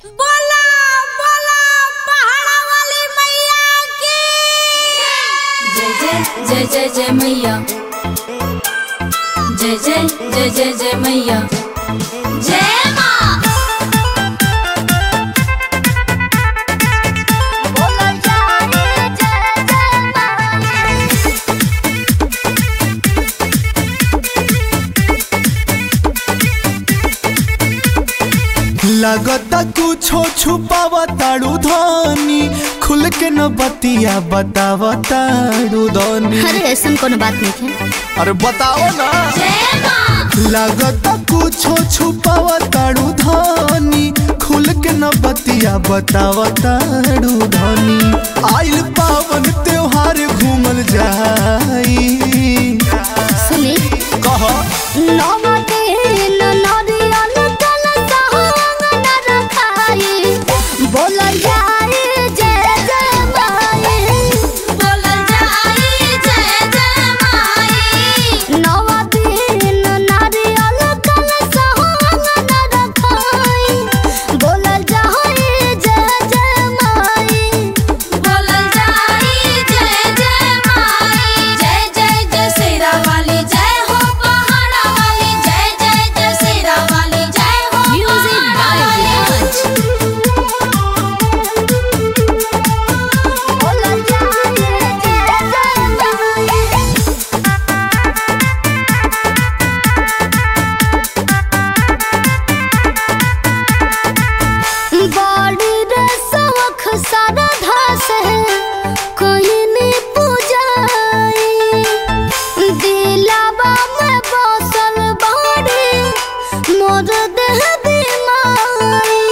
बोला बोला पहाड़ा वाली मैया की जय जय जय जय जय मैया जय जय जय जय जय मैया जय माँ बोलो जाने जय जय माँ लगता कुछो छुपावा ताड़ू धनी खुल के न बतिया बतावा ताड़ू धनी अरे ऐसा कोनो बात नहीं है अरे बताओ ना जय माँ लगता कुछो छुपावा ताड़ू धनी खुल के न बतिया बतावा ताड़ू धनी आइल पावन त्योहार घूमल जाई सुनी कह नवते न नरियल तल सहंग न रखाई बोल जाए जय जय माई बोलो जाने जय जय माई नवते न नरियल तल सहंग न रखाई बोल जाए जय जय माई बोलो जाने जय जय माई जय जय जय शेरा वाली जय हो पहाड़ा वाली जय जय जय शेरा वाली जय हो म्यूजिक बाय विराज बोल जाए जय जय माई बड़ी रे सवख सरधा से कोई नहीं पूजाई दिलावा में बसल बड़ी मोर देह बीमारी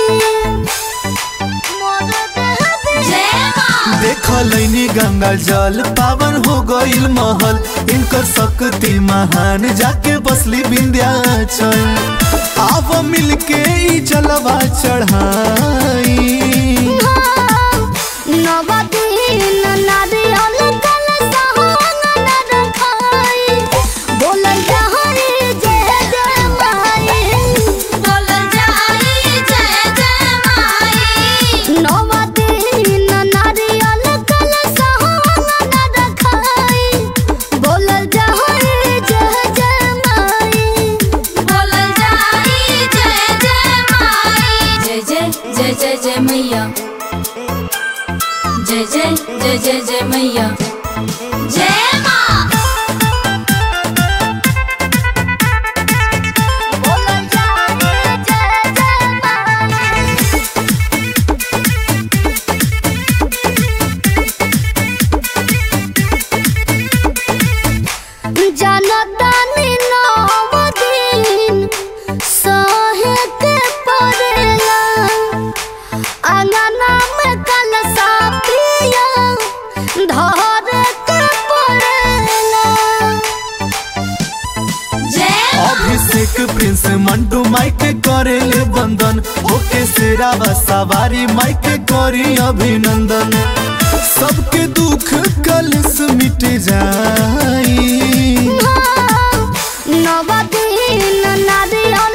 मोर देह जय माँ देख लैनी गंगा जल पावन हो गईल महल इनकर शक्ति महान जाके बसली विंध्याचल आव मिलके ई जलवा चढ़ाई नवदीन नारियल कल सहंग न रखाई बोल जहरी जय जय माई बोलो जाने जय जय माई नवदीन नारियल कल सहंग न रखाई बोल जहरी जय जय माई बोलो जाने जय जय माई जय जय जय जय जय मैया जय जय जय जय जय मैया जय माँ बोल जाने जय जय माई जनतानी नव दिन सहे के पड़ेला अंगना में कलसा पिया धरे के पड़ेला जय अभिषेक प्रिंस मंटू माइक करे ले बंदन ओके सेरावा सवारी माइक करी अभिनंदन सबके दुख कलस मिट जाई नव दिन नारियल